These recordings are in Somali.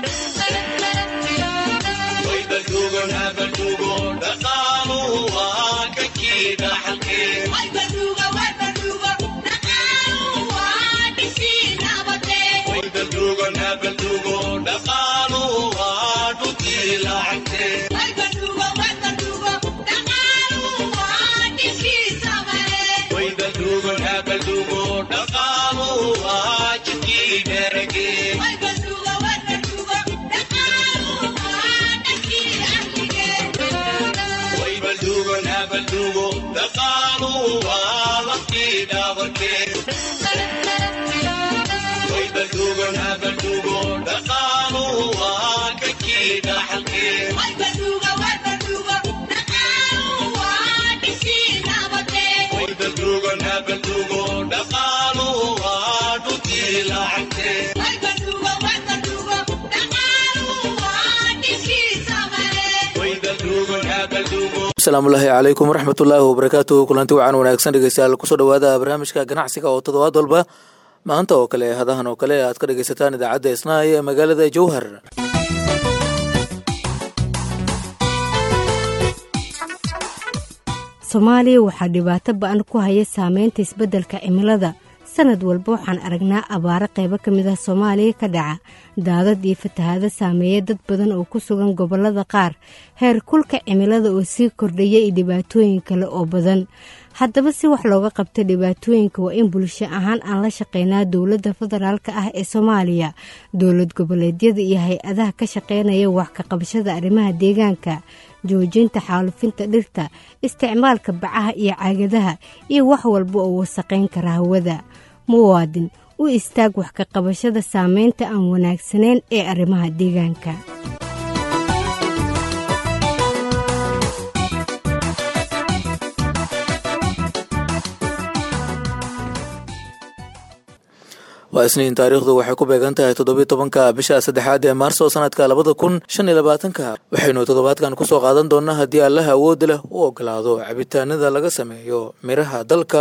asalaamullaahi calaykum waraxmatullaahi wabarakaatuhu kulanti wacan wanaagsan dhegeystayaal kusoo dhowaada barnaamijka ganacsiga oo toddobaad walba maanta oo kale hadahan oo kale aad ka dhegeysataan idaacadda isnaay ee magaalada jowhar soomaaliya waxaa dhibaato ba-an ku haya saameynta isbeddelka cimilada sanad walba waxaan aragnaa abaaro qaybo ka mid ah soomaaliya ka dhaca daadad iyo fatahaado saameeya dad badan oo ku sugan gobollada qaar heer kulka cimilada oo sii kordhaya iyo dhibaatooyin kale oo badan haddaba si wax looga qabta dhibaatooyinka waa in bulsho ahaan aan la shaqeynaa dowladda federaalka ah ee soomaaliya dowlad goboleedyada iyo hay-adaha ka shaqeynaya wax ka qabashada arrimaha deegaanka joojinta xaalufinta dhirta isticmaalka bacaha iyo caagadaha iyo wax walba oo wasaqayn kara hawada muwaadin u istaag wax ka qabashada saameynta aan wanaagsanayn ee arrimaha deegaanka waa isniin taariikhdu waxay ku beegan tahay toddobiyo tobanka bisha saddexaad ee maarso sanadka labada kun shan iyo labaatanka waxaynu toddobaadkan kusoo qaadan doonaa haddii allaha awood leh u ogolaado cabitaanada laga sameeyo miraha dalka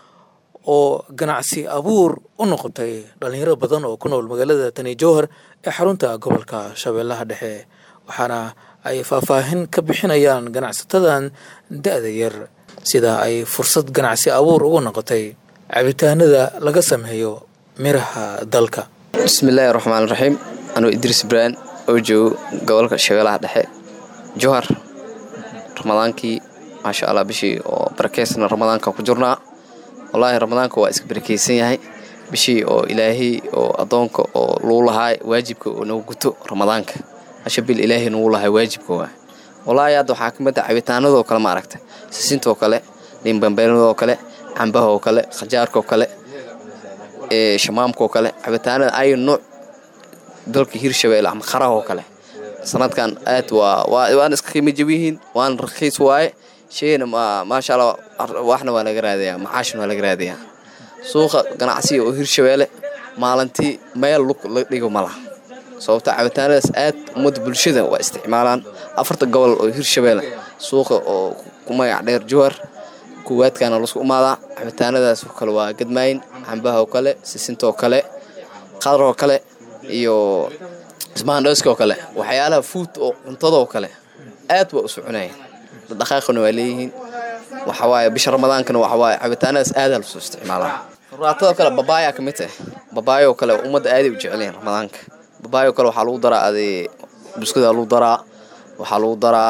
oo ganacsi abuur u noqotay dhalinyaro badan oo ku nool magaalada tani jowhar ee xarunta gobolka shabeellaha dhexe waxaana ay faahfaahin ka bixinayaan ganacsatadan da-da yar sida ay fursad ganacsi abuur ugu noqotay cabitaanada laga sameeyo miraha dalka bismillaahi raxmaan raxiim anuu idriis ibraan oo joogo gobolka shabeellaha dhexe jowhar ramadaankii maasha allah bishii oo barakeysna ramadaanka ku jirnaa wallaahi ramadaanka waa iska barakeysan yahay bishii oo ilaahay oo addoonka oo luu lahaa waajibka oo nagu guto ramadaanka hasha bil ilaahay nagu lahaa waajibka waa wallaahi hadda waxaa ka mid ah cabitaanadoo kale ma aragta sisintoo kale liinbambeynadoo kale cambahaoo kale khajaarkaoo kale shamaamkaoo kale cabitaanada ay nuuc dalka hirshabeelle ama qarahoo kale sanadkan aad waana iska qiimo jabiyihiin waana rakiis waaye shayna maasha alla waxna waa laga raadayaa macaashna waa laga raadayaa suuqa ganacsiga oo hirshabeelle maalintii meel lug la dhigo ma laha sababto cabitaanadaas aad ummadda bulshada waa isticmaalaan afarta gobol oo hirshabeelle suuqa oo ku magac dheer jowhar kuwaadkaana lasku umaadaa cabitaanadaas oo kale waa gadmaayin cambaha oo kale sisintoo kale qadaroo kale iyo ismaandhooska oo kale waxyaalaha fuud oo cuntadoo kale aad waa u soconayeen dhaqaaqana waa leeyihiin waxawaaye bisha ramadaankana waxawaaye cabitaanadaas aadaa lasoo isticmaalaa ruraatadoo kale babaaya ka mid ah babaayoo kale ummadda aaday u jecelyihin ramadaanka babaayoo kale waxaa lagu daraa adee buskadaa lagu daraa waxaa lagu daraa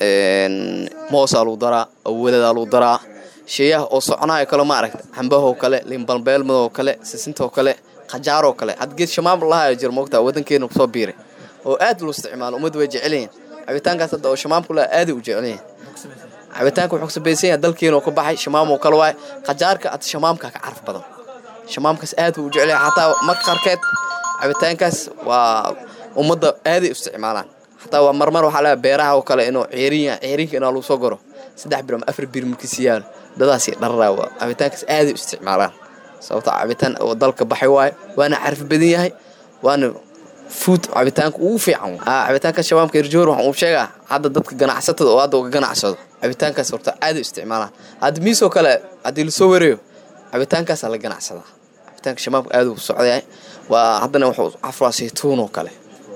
moosaa lagu daraa awaladaa lagu daraa sheeyaha oo soconayo kale ma aragta cambahoo kale liinbalbeelmadoo kale sisintoo kale khajaaroo kale had geed shamaam lahayo jir moogtaa wadankeena kusoo biiray oo aad loo isticmaalo ummadda way jecelyihin cabitaankaas hadda oo shamaamku laha aaday u jecelyihin cabitaanka wuxuu kasabaysan yahay dalkeenoo ka baxay shamaamoo kale waaye khajaarka hadda shamaamka ka caraf badan shamaamkaas aad buu u jecelyahay xataa marka qarkeed cabitaankaas waa ummadda aaday u isticmaalaan xataa waa marmar waxaa laga beeraha oo kale inuu ceerinya ceerinka inaa lagu soo goro saddex bir ama afar bir markiisi yaalo dadaasi dhararaa waa cabitaankaas aaday u isticmaalaan sababto cabitaan oo dalka baxay waayo waana carfi badan yahay waana fuud cabitaanka ugu fiican cabitaanka shabaabka irjoor waxaan uu sheegaa hadda dadka ganacsatada oo hadda uga ganacsado cabitaankaas horta aaday u isticmaalaan hadda miisoo kale haddii lasoo wareeyo cabitaankaasaa la ganacsadaa cabitaanka shabaabka aad uu socdayahay waa haddana wuxuu cafraa saytuun oo kale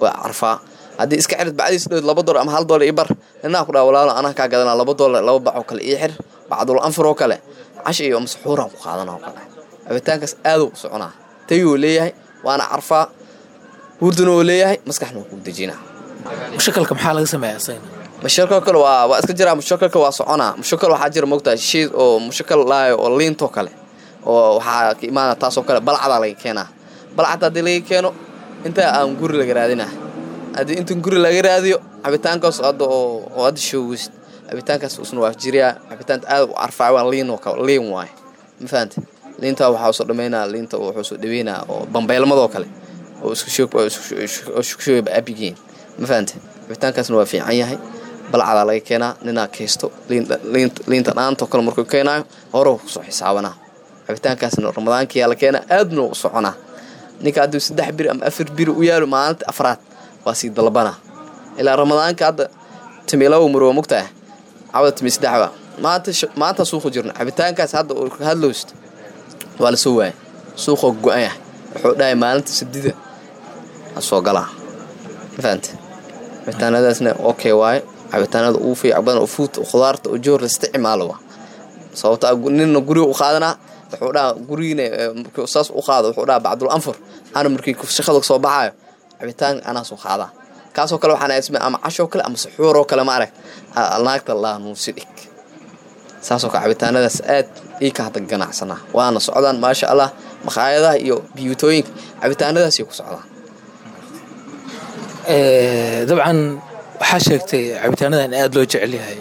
waa carfaa haddii iska xirid bacdiis dhow laba dolar ama hal dolar ii bar ninaa ku dhaha walaalo anaa kaa gadanaa laba dolar laba bac oo kale ii xir bacdul anfur oo kale casha iyo masxuuraan ku qaadana oo kale cabitaankaas aaduu u soconaa tayuu leeyahay waana carfaa hurduna oo leeyahay maskaxna waa ku dejinaa mushakalka maxaa laga sameeyaa isagana mushakal kale waa waa iska jiraa mushakalka waa soconaa mushakal waxaa jira mogtahay shiid oo mushakal laayo oo liintoo kale oo waxaa ka imaana taasoo kale balcadaa laga keenaa balcad haddii laga keeno intaa aan guri laga raadinaa haddii inta guri laga raadiyo cabitaankaas hadda oo oo hadda shoogist cabitaankaas usna waa jiriyaa cabitaanta aad u carfaa waa liin oo kale liin waaye ma fahante liinta waxaa usoo dhameynaa liinta wuxuu soo dhaweynaa oo bambeelmadoo kale oo isku shoog oo isku shoogaba abigiin ma fahante cabitaankaasna waa fiican yahay balcadaa laga keenaa ninaa kaysto liinta dhaantoo kale markuu keenaayo hore kusoo xisaabanaa cabitaankaasna ramadaankiyaa la keenaa aadna u soconaa ninka hadduu saddex biri ama afar biri u yaalo maalinta afraad waa sii dalbanaa ilaa ramadaanka hadda timi laba muroo mugtaah cawda timi saddexba maanta maanta suuqu jirna cabitaankaas hadda uu ka hadlowst waa la soo waayay suuqoo go-an yahay wuxuu dhahay maalinta sadida soo galaa ma fahante cabitaanadaasna okay waaye cabitaanada ugu fiican badan oo fuut khudaarta oo joor la isticmaalo waa sababto ninna guriga u qaadanaa wuxuu dhaha gurigiina markii saas u qaado wuxuu dhaha bacdul anfur ana markii shaqada soo baxaayo cabitaan anaa soo qaadaa kaasoo kale waxaan isme ama cashoo kale ama saxuuroo kale ma arag naagta laa nuusi dhig saasoo kale cabitaanadaas aad ii ka hadda ganacsanaa waana socdaan maasha allah makhaayadaha iyo biyuutooyinka cabitaanadaasay ku socdaan dabcan waxaa sheegtay cabitaanada in aada loo jecel yahay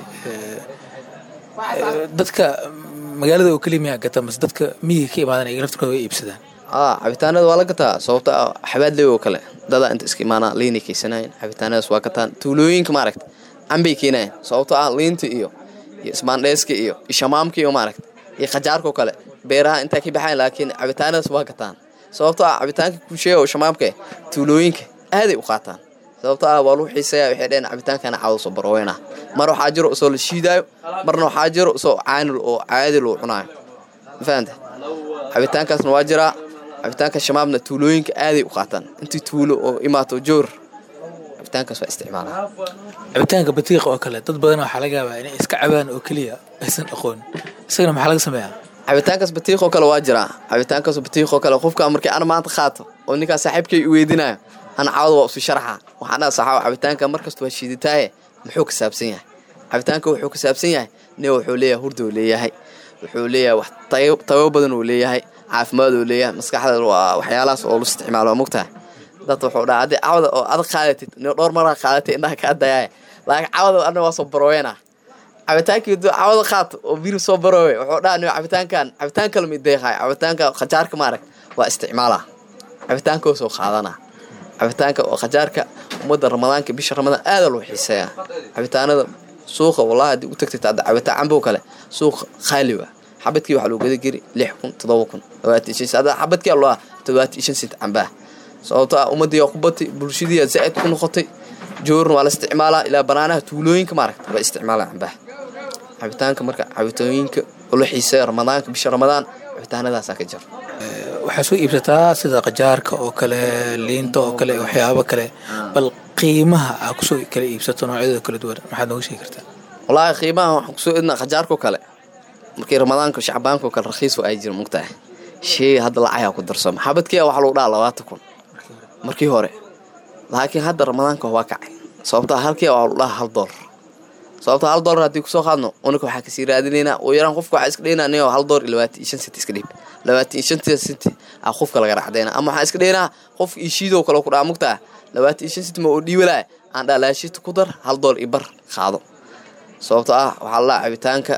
dadka magaalada oo keliya miyaa gata mase dadka miyiga ka imaadan iyaga naftirkooda way iibsadaan aa cabitaanada waa la gataa sababta ah xabaadley oo kale dadaa inta iska imaanaa liinay keysanayen cabitaanadaas waa gataan tuulooyinka maaragta canbay keenayen sababto ah liinta iyo iyo ismaandheeska iyo ishamaamka iyo maaragta iyo khajaarkao kale beeraha intaa ka baxayan laakiin cabitaanadaas waa gataan sababto ah cabitaanka kuusheega oo shamaamka tuulooyinka aaday u qaataan sababto ah waa lagu xiiseeya waxay dhaheen cabitaankana caawda soo barweyna mar waxaa jiro isoo la shiidaayo marna waxaa jiro isoo caanil oo caadi loo cunaayo ma fahamte cabitaankaasna waa jiraa cabitaanka shamaabna tuulooyinka aaday u qaataan intii tuulo oo imaato joor cabitaankaas waa isticmaalaa cabitaanka batiiqa oo kale dad badan waxaa laga yaabaa inay iska cabaan oo keliya aysan aqoon isagana maxaa laga sameeyaa cabitaankaas batiiqoo kale waa jiraa cabitaankaas batiiqoo kale qofka markii ana maanta qaato oo ninkaa saaxiibkay i weydinayo ana caawda waa isu sharaxa waxaan dhaha saxaaba cabitaanka markasta waa shiiditaaye muxuu ka saabsan yahay cabitaanka wuxuu ka saabsan yahay nin wuxuu leeyahay hurda uu leeyahay wuxuu leeyahay wax tayo badan uu leeyahay caafimaad uu leeyahay maskaxda waa waxyaalahaas oo lu isticmaalo waa mogtahay dad wuxuu dhaha haddii cawda oo adag qaadatid nin dhowr maraa qaadatay indhaha kaa dayaaye laakiin cawda ana waa soo barooyena cabitaankii duu cawda qaato oo biri soo baroowe wuxuu dhaha nin cabitaankan cabitaan kale mi deeqaay cabitaanka khajaarka maarag waa isticmaalaa cabitaankoo soo qaadanaa cabitaanka oo khajaarka ummadda ramadaanka bisha ramadaan aada loo xiiseeyaa cabitaanada suuqa wallahi haddii u tagtid hadda cabitaan cambow kale suuqa khaali waa xabadkii waxaa loo gada geri lix kun toddoba kun todobaatan shan hadda xabadkii loo todobaatan shan sent cambaah sababto ah ummadii waa ku batay bulshadii zaa'id ku noqotay joorna waa la isticmaalaa ilaa banaanaha tuulooyinka maaragta waa isticmaalaa cambaah cabitaanka marka cabitooyinka oo la xiiseeya ramadaanka bisha ramadaan cabitaanadaasaa ka jira waxaa soo iibsataa sida qajaarka oo kale liinta oo kale waxyaabo kale bal qiimaha aa kusoo kala iibsato noocyadooda kala duwan maxaad nooga sheegi kartaa wallaahi qiimaha waxaan kusoo idnaa khajaarkao kale markii ramadaanka shacbaanka oo kale rakhiis ay jira mugtahay shey hadda lacagaa ku darsamo xabadkiia waxaa lagu dhaha labaatan kun markii hore laakiin hadda ramadaanka waa kacay sababtaa halkiia waxaa lagu dhaha hal doolar sababta hal doolar haddii kusoo qaadno unika waxaa kasii raadinaynaa oo yaraan qofka waxaa iska dhaynaa nin hal doolar iyo labaatan iyo shan senti iska dhiib labaatan iyo shantia senti aa qofka laga racdayna ama waxaan iska dhaynaa qof iyo shiidoo kale ku dhaha mugtaa labaatan iyo shan senti ma oo dhiibalaa aan dhaha laashiita ku dar hal doolar iyo bar qaado sababto ah waxaa lalaa cabitaanka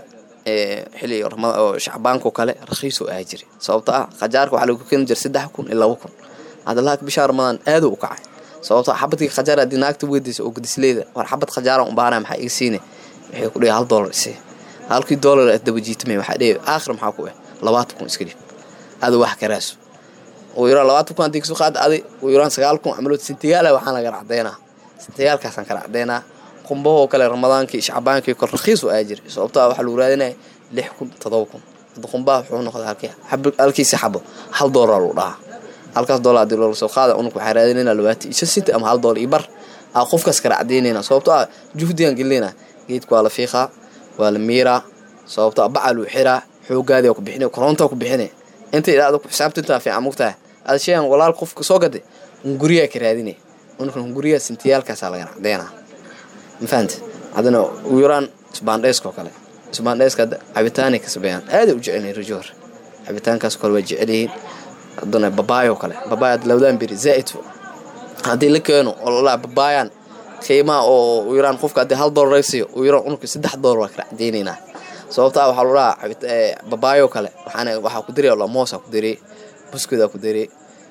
xili oo shacbaanko kale rakhiisoo ahaa jiri sababto ah khajaarka waxaa lagu keeni jira saddex kun iyo laba kun hadda laaka bishaa ramadaan aaduu u kacay sababto xabadkii khajaar haddii naagta weydaysa oo gudisleeda war xabad khajaaran u baahana maxaa iga siine waxay ku dhihi hal doolar isii halkii doolar aad daba jiitamay waxaa dhihi aakhir maxaa ku ah labaatan kun iska dhib adu wax karaaso ugu yaraan labaatan kun haddii kasoo qaada adi ugu yaraan sagaal kun camalood sintigaala waxaan laga racdaynaa sintiyaalkaasaan ka racdaynaa qumbahoo kale ramadaankii shacbaankii kor rakhiis u aa jiray sababto ah waxaa lagu raadinaya lix kun todoba kun hadda qumbaha wuxuu noqday halkii halkiisi xabo hal doolar lagu dhahaa halkaas doolar haddii loola soo qaada unug waxaa raadinayna labaatan iyo shan senti ama hal doolar iyo bar aa qofkaas kala cadaynayna sababto ah juhdigan gelinayna geedka waa la fiiqaa waa la miiraa sababto ah bacal uu xiraa xoogaadi ku bixinay korontaa ku bixinay inta idhaahdo ku xisaabtintaa fiican mugtahay aad sheegan walaal qofka soo gaday hunguriyaa ka raadinay unugkan hunguriyaa sintiyaalkaasaa lagana cadeynaa ma fahamte haddana ugu yaraan isbaandheyska oo kale isbaandheyska hadda cabitaanay ka sameeyaan aaday u jecelyihin rajoor cabitaankaas kale waa jecelyihiin haddana babaayoo kale babaay hadda labadan beri zaa'id haddii la keeno oo lalaa babaayan qiimaha oo ugu yaraan qofka haddii hal doolar raysiyo ugu yaraan unugka saddex doolar waa kala cadeynaynaa sababtaa waxaa lagu dhahaa babaayoo kale waxaana waxaa ku diray la moosaa ku diray buskudaa ku diray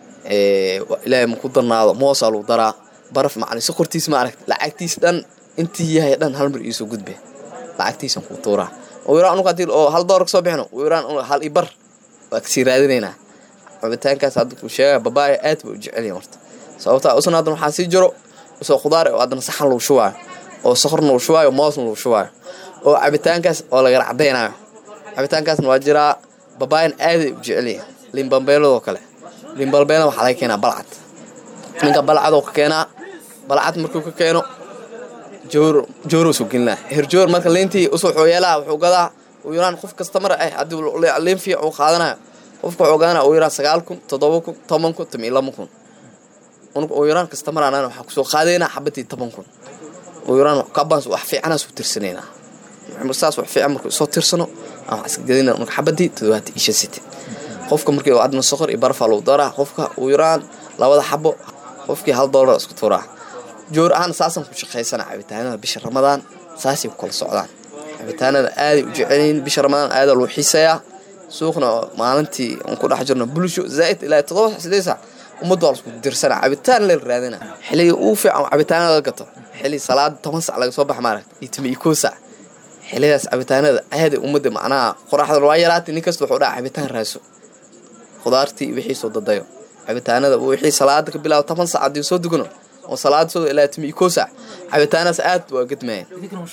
ilaahay ma ku darnaado moosaa lagu daraa baraf macalin sokortiis ma aragta lacagtiis dhan intii yahay dhan hal mar iisoo gudbe lacagtiisan kuu tuuraa ugu yaraan unug haddii oo hal doolar kasoo bixino ugu yaraan hal i bar waa kasii raadinaynaa cabitaankaas hadda kuu sheegaya babaaya aad ba u jecelyahin horta sababtaa usna haddan waxaa sii jiro usoo khudaar oo haddana saxan lagu shubaayo oo sokorna lagu shubaayo moosna lagu shubaayo oo cabitaankaas oo lagala cadaynayo cabitaankaasna waa jiraa babaayan aaday u jecelyihin limbambeeladoo kale limbalbeelada waxaa laga keenaa balcad ninka balcadoo ka keenaa balcad markuu ka keeno joor jooruu soo gelinaa herjoor marka liintii usoo xooyeelaha wuxuu gadaa uu yaraan qof kasta mar ah haddii liin fiican uu qaadanayo qofka wuxuu gadanaya uu yaraan sagaal kun toddoba kun toban kun tamiyo laba kun unka uu yaraan kasta mar anana waxaa kusoo qaadaynaa xabadii toban kun uu yaraan kabans wax fiicana soo tirsanaynaa saas wax fiican markuu soo tirsano aan wax iska gadina marka xabadii toddobaatan iyo shan siti qofka markii adna soqor iyo barafaa lagu daraa qofka uu yaraan labada xabo qofkii hal doolar isku tuuraa joor ahaan saasaan ku shaqaysana cabitaanada bisha ramadaan saasay ku kala socdaan cabitaanada aaday u jecelyihiin bisha ramadaan aadaa loo xiiseeyaa suuqna maalintii aan ku dhex jirno bulsho zaa'id ilaa toddoba sideed saac ummadda waa lasku dirsana cabitaan leel raadina xilliga ugu fiican cabitaanada la gato xilli salaada toban sac laga soo bax maaragta iyo timi iyo koo sac xillidaas cabitaanada aaday ummadda macnaha qoraxda waa yaraatay nin kasta wuxuu dhaca cabitaan raaso khudaartii wixii soo dadayo cabitaanada wixii salaada ka bilaabo toban sac haddii soo dugano oo salaada soo ilaa timi iyo koo sac cabitaanaas aad waa gedmayaan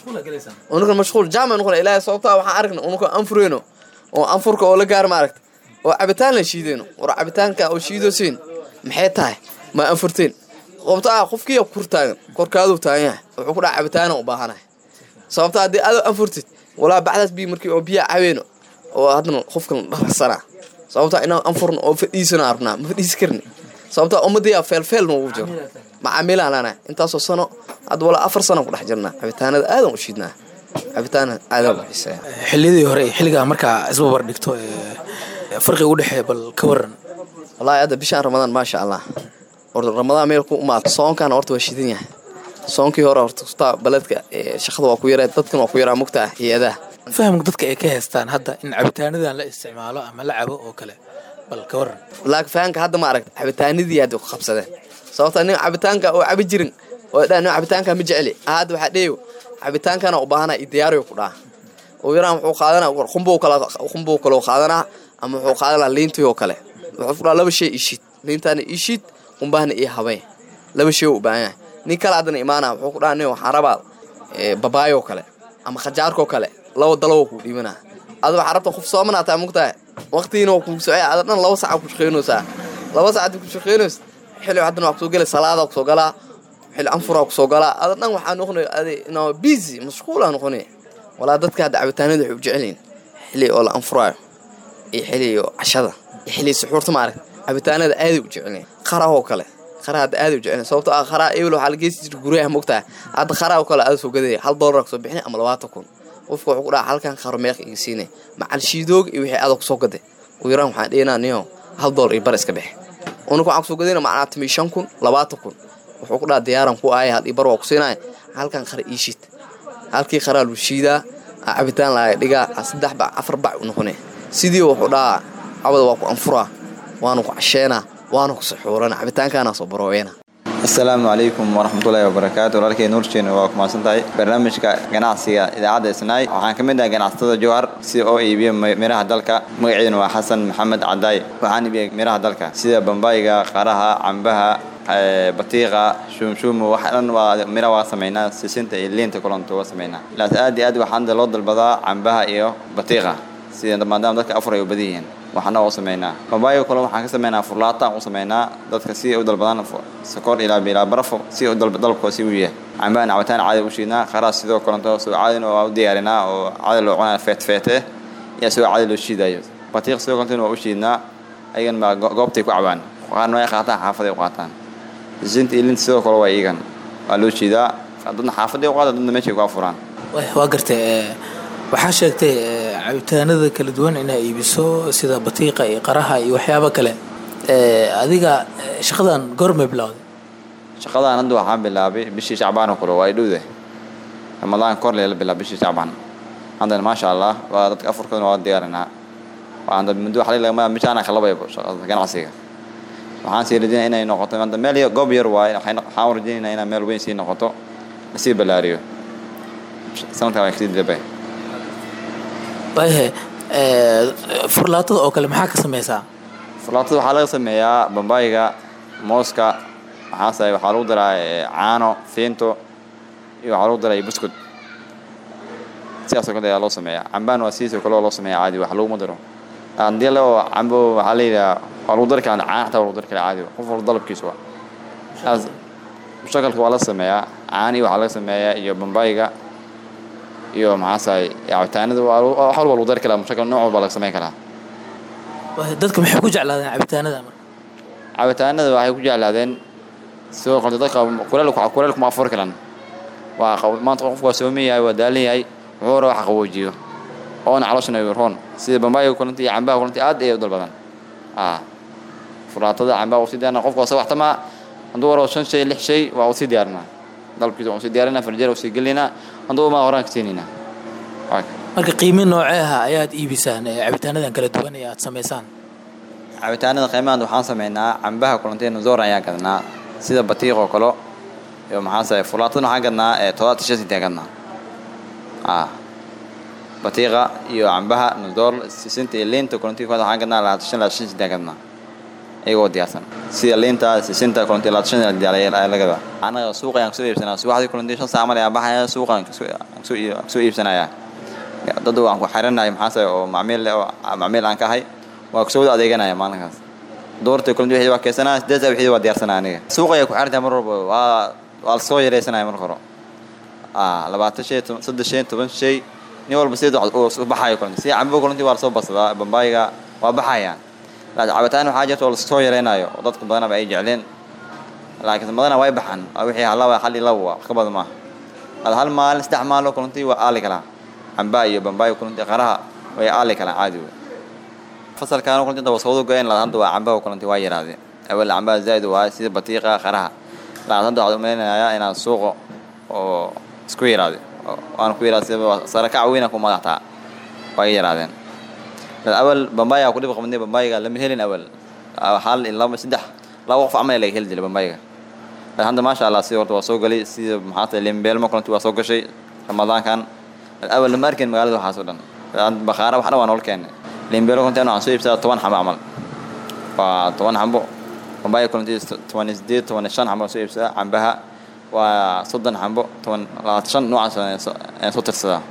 unukan mashquul jaamac noqon ilaahay sababtaa waxaan aragna unuka anfureyno oo anfurka oo la gaar maaragta oo cabitaan la shiideyno war cabitaanka oo shiidosiin maxay tahay ma anfurteen sababta ah qofkiiya kur taagan korkaaduu taagan yahay wuxuu ku dhaca cabitaana u baahanahay sababta haddii adoo anfurtid walaa bacdaas bii markii oo biyaa cabeeno oo haddana qofkan dhaqsanaa sababta inaan anfurno oo fadhiisana arnaa ma fadhiisi karni sababta ummadiyaa feelfeel noogu jiro macaamiilaan lana intaasoo sano hadda walaa afar sano ku dhex jirnaa cabitaanada aadan u shiidnaa cabitaana aadan u xiiseeya xilliyadii hore iyo xilligaa markaa isbabar dhigto farqi u dhexeeya bal ka waran wallaahi hadda bishaan ramadaan maasha allah horta ramadaan meel ku umaad soonkaana horta waa shidan yahay soonkii hore horta kustaa baledka shaqada waa ku yaraa dadkan waa ku yaraa mugta ah hay-adaha fahamka dadka ay ka heestaan hadda in cabitaanadan la isticmaalo ama la cabo oo kale bal ka waran laakiin fahamka hadda ma aragta cabitaanadii hadda ku qabsadeen sababta nin cabitaanka oo cabi jirin oo dhaa nin cabitaanka ma jeceli hadda waxaa dheeyo cabitaankana u baahana iyo diyaariyo ku dhaha oo yaraan wuxuu qaadanaa qumbuu kala qumbuu kaloo qaadanaa ama wuxuu qaadanaa liintii oo kale wuxuu ku dhaha laba shay ishiid liintaana ishiid qumbahana iyo habeen laba shay u baahan yahay nin kale haddana imaanaa wuxuu ku dhaha nin waxaan rabaa babaayoo kale ama khajaarkoo kale laba dalawo kuu dhiibanaa ada waxaa rabta qof soomanaa taa mugtahay waqtigiina waa kuu socey ada dhan laba saca ku shaqaynaysaa laba sac haddii ku shaqaynays xilli haddana waa kusoo gelay salaada kusoo galaa xilli anfuraa kusoo galaa ada dhan waxaa noqonay adi inaa busy mashquulaa noqonay walaa dadka hadda cabitaanada waxay u jecelyihin xilli oo la anfuraayo iyo xilli oo cashada iyo xilli suxuurta ma arag cabitaanada aaday u jecelyihin qarahoo kale qaraa hadda aaday u jecelyihin sababto ah qaraa ebel waxaa la geesi jira guryaha mogtahay hadda qaraa oo kale aada soo gadaya hal doolar kusoo bixinay ama labaatan kun qofka wuxuu ku dhaha halkan qaro meeq iga siinay macal shiidoog iyo wixii adag kusoo gaday ugu yaraan waxaan dhihinaa niyo hal doolar iyo bar iska bixi unaka waxaan kusoo gadayna macnaa timi shan kun labaatan kun wuxuu ku dhaha diyaaran ku aaya hal iyo bar waa ku siinaya halkan qara ii shiid halkii qaraa lu shiidaa cabitaan laaga dhigaa saddex bac afar bac u noqonay sidii wuxuu dhahaa cabada waa ku anfuraa waana ku casheenaa waana ku saxuurana cabitaankaana soo barooyana asalaamu calaykum waraxmatullaahi wabarakaatu walaalkay nuurjeena waa ku mahadsan tahay barnaamijka ganacsiga idaacadda isnaay waxaan ka mid ahay ganacsatada jowhar si oo iibiya miraha dalka magaceeduna waa xasan maxamed cadaay waxaan iibiya miraha dalka sida bambayga qaraha cambaha batiiqa shumshuumu wax dhan waa mira waa samaynaa sisinta iyo liinta kulanto waa samaynaa laas aad iyo aad waxaan loo dalbadaa cambaha iyo batiiqa sida maadaama dadka afur ay u badan yihiin waxna u sameynaa babaayga kale waxaan ka sameynaa furlaata u sameynaa dadka si ay u dalbadaan sokor ilaa ilaa barafo si u dalbkoo si u yahay cambahan cabitaan caadi u shiidnaa qaraas sidoo kalento soo caadin oo u diyaarinaa oo caadi loo cunaa feet feete iyo soo caadi loo shiidayo batiiq sidoo kalento waa u shiidnaa ayagan baa goobtay ku cabaan qaarna way qaataan xaafaday u qaataan sinta iyo linta sidoo kale waa iyagan waa loo shiidaa dadna xaafaday u qaata dadna meeshay ku afuraan waa gartay waxaa sheegtay cabitaanada kala duwan inaa iibiso sida batiiqa iyo qaraha iyo waxyaabo kale adiga shaqadan goormay bilowday shaqadan hadda waxaan bilaabay bishii shacbaan oo kale waa dhowde ramadaan kor leela bilaab bishii shacbaan haddana maasha allah waa dadka afurkooda waa diyaarinaa waa muddo waxaa lagama bishaana kalabaybo ganacsiga waxaan sii rajinaya inay noqoto hadda meel goob yar waaye waxaan rajinaynaa inaa meel weyn sii noqoto lasii ballaariyo sanadkan waa kasii dilabay waayahay furlaatada oo kale maxaa ka sameysaa furlaatada waxaa laga sameeyaa bambaayga mooska maxaase waxaa lagu daraa caano fiinto iyo waxaa lagu daraa buskud sidaasoo kale ayaa loo sameeyaa cambaan waa sidiisoo kale oo loo sameeyaa caadi wax laguma daro haddii le oo cambo waxaa la yidhaha waa lagu dari karaa caan xataa waa lagu dari karaa caadi qof walba dalabkiisu waa saas mushakalka waa la sameeyaa caani waxaa laga sameeyaa iyo bambaayga iyo maxaasahay cabitaanada wax walba lagu dari karaa mushakal nooc walba laga sameyn karaa dadka maxay ku jeclaadeen cabitaanada marka cabitaanada waxay ku jeclaadeen sidoo kale dadka kuleel kuleel kuma afuri karan waa maanta qofku waa sooman yahay waa daalan yahay wuxuu rabaa wax qaboojiyo oona calooshana roon sida bambaayga kulanti iyo cambaha kulanti aad ayay u dalbadan furaatada cambaha usii diyaarina qofku wasa waxtamaa hadduu rabo shan shay lix shay waa usii diyaarinaa dalabkiisa waan usii diyaarinaa farjeer usii gelinaa hadduu maa horaan ka siinayna marka qiimi noocee ah ayaad iibisaan cabitaanadan kala duwan ee aad samaysaan cabitaanada qiimahan waxaan sameynaa cambaha kulantii nuzoor ayaan gadnaa sida batiiq oo kale iyo maxaase furaatada waxaan gadnaa todobaatan shan sinti gadnaa batiiqa iyo cambaha nuzoor sisinta iyo liinta kulantii kooda waxaan gadnaa labaatan shan labaatan shan sinti gadnaa iyagoo diyaarsan sida liinta sisinta kulantii labaatan shan ayaa la gadaa anaga suuqa ayaan kasoo iibsanaa subaxdii kulantii shan saac mal ayaan baxaya suuqaan kasoo iibsanayaa dad waan ku xiranahay maxaase oo macmiil oo macmiil aan ka ahay waa kusoo wada adeeganaya maalinkaas doorta kulanti wixii waa keensanaa sideed saa wixii waa diyaarsanaa aniga suuqa ayaa ku xirantahay mar walba waa waa la soo yaraysanaya marka hore labaatan shay saddex shay toban shay nin walba sideed u baxayo kulanti si cambo kulanti waa lasoo badsadaa bambaayga waa baxayaan laakiin cabitaan waxaa jirta oo lasoo yaraynayo oo dadka badanaba ay jecleen laakiin badana way baxaan wixii halaba hal iyo laba wax ka badan maaha hal maalin saddex maalin kulanti waa aali kalaa cambaa iyo bambaay kulanti qaraha way aali kalaan caadi wey fasalkaan kulanti inta wasawadu goyn laad hadda waa cambaha kulanti waa yaraadeen awal cambaha zaid waa sida batiiqa qaraha laad hadda waxaan umalaynayaa inaan suuqo oo isku yaraade waan ku yaraad sida sarakac weyna ku madaxtaa way yaraadeen awal bambaaya ku dhib qabnay bambaayga lama helin awal hal in laba saddex laba qof camal laga heli jiray bambaayga hadda maasha allah si horta waa soo galay sida maxaa limbeelmo kulanti waa soo gashay ramadaankan awal lama arkin magaalada waxaas oo dhan bakhaara wax dhan waa nool keenay limbeelo kunti waxaan soo iibsadaa toban xambo camal waa toban xambo bambaaya kulanti toban iyo sideed toban iyo shan xambo soo iibsadaa cambaha waa soddon xambo toban labaatan shan noocaas ayaan soo tirsadaa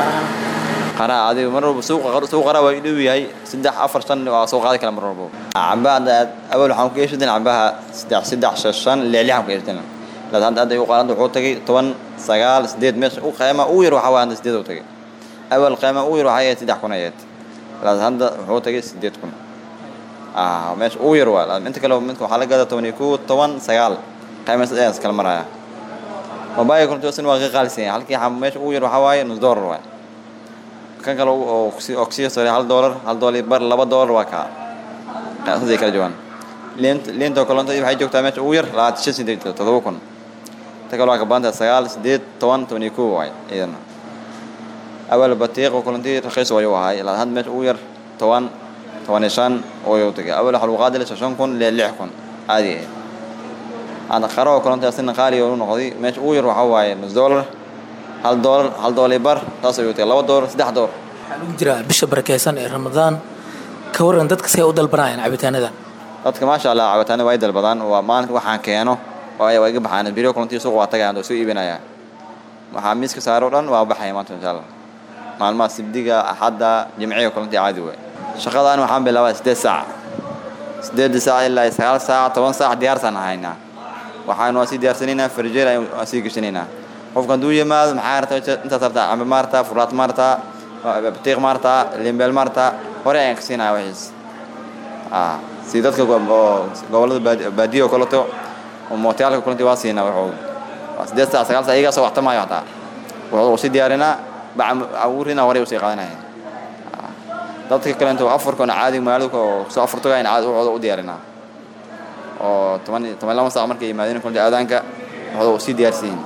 qaraha adiga mar walba suuqa suuq qaraha waa dhow yahay saddex afar shan waa soo qaadi kara mar walba cambaha hadda awal waxaan ku iibsadeen cambaha saddex saddex shan shan lix lix aan ku iibsadeen laakiin hadda hadda u qaadanta wuxuu tagay toban sagaal sideed meesha u qiima ugu yar waxaa waa hadda sideed uu tagay awal qiima ugu yar waxaa yahay saddex kun ayayd laakiin hadda wuxuu tagay sideed kun ah meesha ugu yar waa inta kale midka waxaa la gadaa toban iyo kow toban sagaal qiima ayaan iskala maraya mobaayga kuntuusan waa ka qaalisan yahay halkii xam meesha ugu yar waxaa waaye nus doolar waay kan kale oo oksiya sare hal doolar hal doolar bar laba doolar waa kaa saasay kala joogaan liint liintoo kalonta waxay joogtaa meesha ugu yar labaatan shan sideed todoba kun ta kale waa ka badan tahay sagaal sideed toban toban iyo kow waay iyadana awal batiiqo kulantii raqiis wayu ahay ilaa hadda meesha ugu yar toban toban iyo shan wayu tagay awal waxaa lagu qaadi lahaa shan kun ilaa lix kun caadi ahayd hadda qaro kulantii asina qaali u noqday meesha ugu yar waxaa waaye nus doolar hal doolar hal doolar bar taas ayuu tagay laba doolar saddex doolar waxaa lagu jiraa bisha barakeysan ee ramadaan ka waran dadka si ay u dalbanayaan cabitaanada dadka maasha allah cabitaanada way dalbadaan waa maalinka waxaan keeno waa iga baxaan biro kulantii suuq waa tagayaan oo soo iibinayaa waxaa miiska saaro dhan waa baxaya maanta insha allah maalmaha sibdiga axadda jimciga kulantii caadi waay shaqadan waxaan bilaabaa siddeed saac siddeedda saac ilaa sagaal saac toban saac diyaarsaan ahaynaa waxaan waa sii diyaarsanaynaa farjeer waan sii geshanaynaa qofka hadduu yimaado maxaa rabtaa intaas rabtaa cambe maartaa furaad maartaa batiiq maartaa limbeel maartaa hore ayaan ka siinaya wixiis si dadka oo gobollada baadiya oo kaleto oo mootayaalka kulanti waa siinaa wuxuu waa siddeed saac sagaal saac iyagaa soo waxtamaayo hataa wuxuu sii diyaarinaa bacawurina hore usii qaadanaya dadka kalento afarkona caadi magaalada oo soo afartogayn caadi wuxuuda u diyaarinaa oo toban toban lama saac markay yimaadeen kulanti aadaanka wuxuuda sii diyaarsiin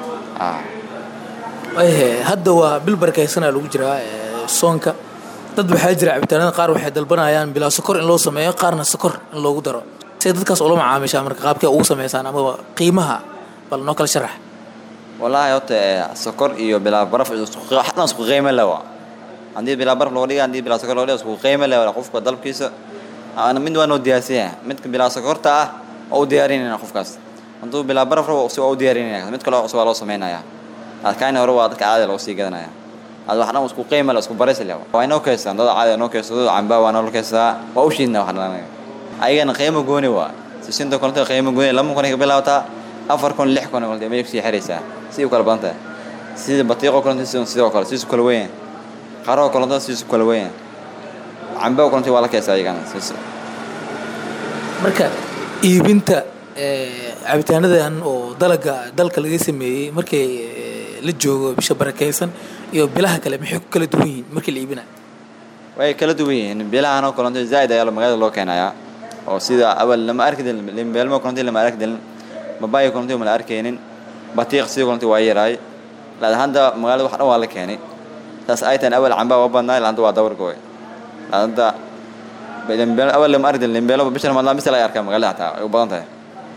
hadda waa bil barakaysanaa lagu jiraa soonka dad waxaa jira cabitaanada qaar waxay dalbanayaan bilaa sokor in loo sameeyo qaarna sokor in loogu daro say dadkaas ula macaamishaa marka qaabkay ugu sameysaan amaba qiimaha bal noo kala sharax wallaahi horta sokor iyo bilaa baraf xataa isku qiimo lewa haddii bilaa baraf loo dhiga haddii bilaa sokor loo dhiga isku qiimo lewa qofka dalabkiisa mid waa noo diyaarsiya midka bilaa sokorta ah waa u diyaarinayna qofkaas hadduu bilaa baraf rabo si waa u diyaarinaya mid kale cusub waa loo sameynaya adkaani hore waa dadka caadi loo sii gadanaya ad wax dhan isku qiima le isku baris le waa inoo keystaan dad caadi inoo keysado cambaa waa noo keystaa waa u shiidna wax dhan ayagana qiimo gooni waa sisinta konta qiimo gooni lama kun ka bilaabataa afar kun lix kun konta may kusii xiraysaa si u kala badan tahay sida batiiqo konta sidoo kale siisu kala weyn qaroo konta siisu kala weyn cambaa konta waa la keystaa ayagana siisu marka iibinta cabitaanadan oo dalaga dalka laga sameeyey markay la joogo bisha barakaysan iyo bilaha kale maxay ku kala duwan yihiin markii la iibinayo way kala duwan yihiin bilahan oo kalonto zaaid ayaa magaalada loo keenayaa oo sida awal lama arki dilin limbeelmo kalonto lama arki dilin babaaya kalonto ma la arkaynin batiiq sidoo kalonto waa yaraay laakiin hadda magaalada wax dhan waa la keenay taas ay tahan awal cambaa waa badnaa ilaa hadda waa dawar gooy hadda limbeel awal lama arki dilin limbeelo bisha ramadaan bisa laga arkaa magaalada hataa ay u badan tahay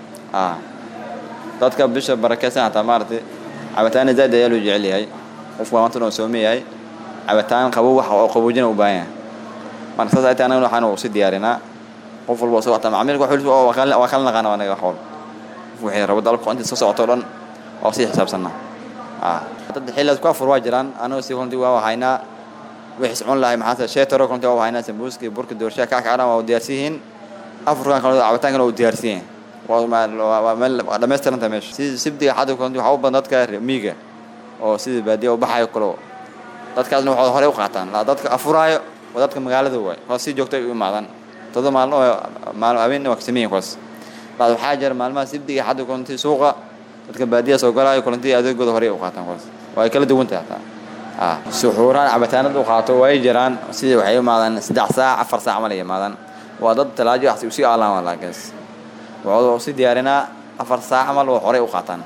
dadka bisha barakeysan hataa maaragtay cabitaana zaaid ayaa loo jecel yahay qofku maanta oo soomi yahay cabitaan qabow wax oo qaboojina u baahan yahay marka saas ay tahay anagana waxaan u sii diyaarinaa qof walba soo wata macmiilka wax waa kala waa kala naqaana anaga wax walba qof wixii rabo dalabka inta soo socoto dhan waa sii xisaabsanaa dad xilligaas ku afur waa jiraan anaga si konti waa haynaa wixii socon lahay maxaa sheetaro konti waa haynaa sambuuski burka doorshaha kackacadan waa diyaarsan yihiin afurkan kale cabitaankana waa diyaarsan yihiin waa meel waa dhammaystiranta meesha sida sibdiga xadda konti waxaa u badan dadka miiga oo sida baadiya u baxayo kalo dadkaasna waxay hore u qaataan laa dadka afuraayo waa dadka magaalada waay kuwaas si joogta u imaadaan todo maalmo maalmo habeenna waa kasameeyin kuwaas laa waxaa jira maalmaha sibdiga xadda konti suuqa dadka baadiya soo galaayo kulantii adeegooda hore u qaataan kuwaas waa kala duwan tahay hataa suxuuraan cabitaanada u qaato way jiraan sidii waxay imaadaan saddex saac afar saac ma la imaadaan waa dad talaajo wax usii aalaan waa laakaas waxuu si diyaarinaa afar saac camal waa horey u qaataan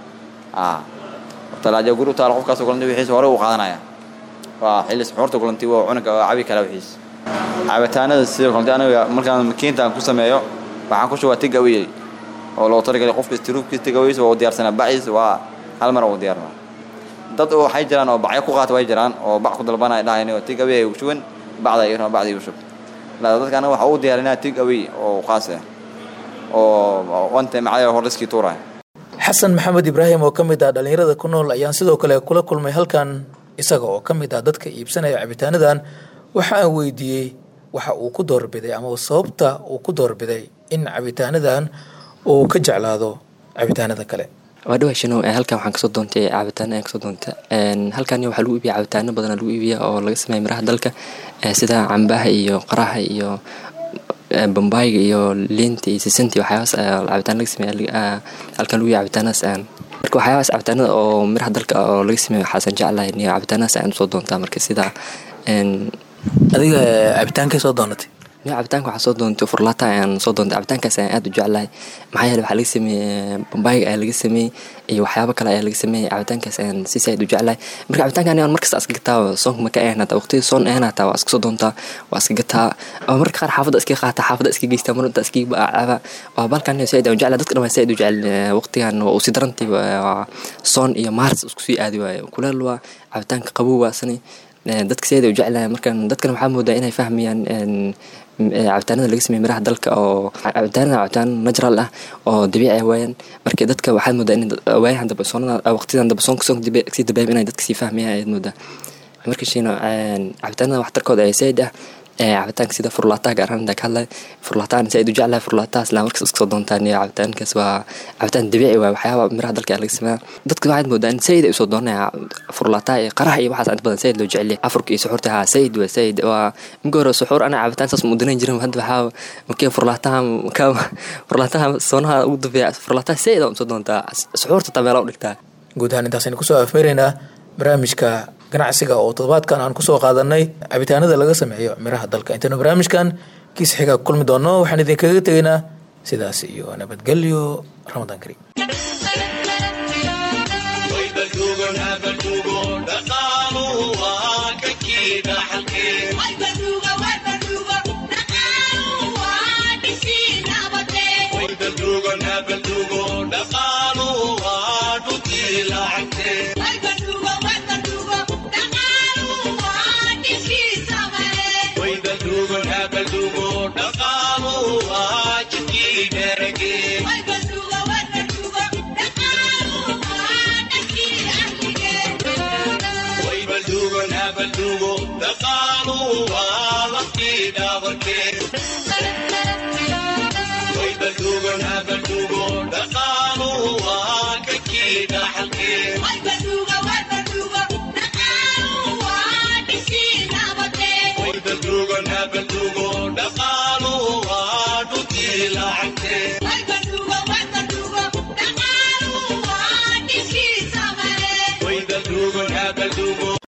talaajo guri u taal qofkaas kulanti wixiisa hore u qaadanaya waa xilli suxuurta kulanti waa cunug oo cabi kala wixiis cabitaanada sidoo kulanti aniga markaan makiintaan ku sameeyo waxaan ku shubaa tig awiyey oo loo talagalay qofka istiruubkiisa tig awiyiis waa u diyaarsanaa baciis waa hal mar u diyaarnaa dad waxay jiraan oo bacyo ku qaata way jiraan oo bac ku dalbanaya dhahayn oo tig awiyey u shuban bacda iyo bacda igu shub laa dadka anaga waxa u diyaarinaa tig awiy oo qaas ah oo wanta macaya hor liskii tuuraya xasan maxamed ibraahim oo ka mid ah dhallinyarada ku nool ayaan sidoo kale kula kulmay halkan isaga oo ka mid ah dadka iibsanaya cabitaanadan waxa aan weydiiyey waxa uu ku doorbiday ama sababta uu ku doorbiday in cabitaanadan uu ka jeclaado cabitaanada kale waa dhawa shanow halkan waxaan kasoo doontay cabitaan ayaan kasoo doonta halkan waxaa lagu iibiya cabitaano badan lagu iibiya oo laga sameeya miraha dalka sida cambaha iyo qaraha iyo bambayga iyo liinta iyo sisinta waxyaabaas cabitaan laga sameeya halkan lagu iibiya cabitaanadas aan marka waxyaabaas cabitaanada oo miraha dalka oo laga sameeya waxaasan jeclahay niyo cabitaanadas ayaan usoo doontaa marka sida adiga cabitaankay soo doonatay niyo cabitaanka waxaa soo doontay furlaata ayaan soo doontay cabitaankaas ayaan aad u jeclahay maxaa yeele waxaa laga sameeyey bambayga ayaa laga sameeyey iyo waxyaabo kale ayaa laga sameeyey cabitaankaas ayaan si saaid u jeclahay marka cabitaanka aniga markasta iska gataa soonka maka ahan hataa waqtiga soon ahan hataa waa iska soo doontaa waa iska gataa oo marka qaar xaafadda iska qaata xaafadda iska geystaa mar inta iska caba waa balkan saaid aan jeclahay dadka dhan waa saaid u jecel waqtigan waa usi darantii soon iyo maaris isku sii aadi waayo kuleel waa cabitaanka qabow waasani dadka saaid u jeclahay markan dadkan waxaa moodaa inay fahmayaan cabitaanada laga sameeye miraha dalka oo cabitaanada cabitaan natural ah oo dabiici ah waayaan marka dadka waxaad moodaa in waayahan dambe soonada waqtidan dambe soonka soonka sii dabeem inay dadka sii fahmayaan ayaad moodaa markashiina cabitaanada waxtarkooda ee said ah cabitaanka sida furlaataha gaar ahaan ka hadlay furlaatahan said u jeclahay furlaatahaas laa markas iska soo doontaan iyo cabitaankaas waa cabitaan dabiici waay waxyaaba miraha dalka laga sameeya dadka waxaad moodaa in said ay usoo doonaya furlaataha iyo qaraha iyo waxaas inta badan said loo jecel yahay afurka iyo suxuurta haa said waa said waa minka hore suxuur ana cabitaan saas muudanayn jirin hadda waxaa makee furlaataha ka furlaataha soonaha ugu dambeeya furlaataha said aan usoo doontaa suxuurta taa meela u dhigtaa guud ahaan intaasaynu kusoo afmeeraynaa barnaamijka ganacsiga oo toddobaadkan aan kusoo qaadanay cabitaanada laga sameeyo miraha dalka intaynu barnaamijkan kiis xiga ku kulmi doonno waxaan idinkaga tegaynaa sidaas iyo nabadgelyo ramadaan kariim dhaqaaluhu waa dhulkii lacagtee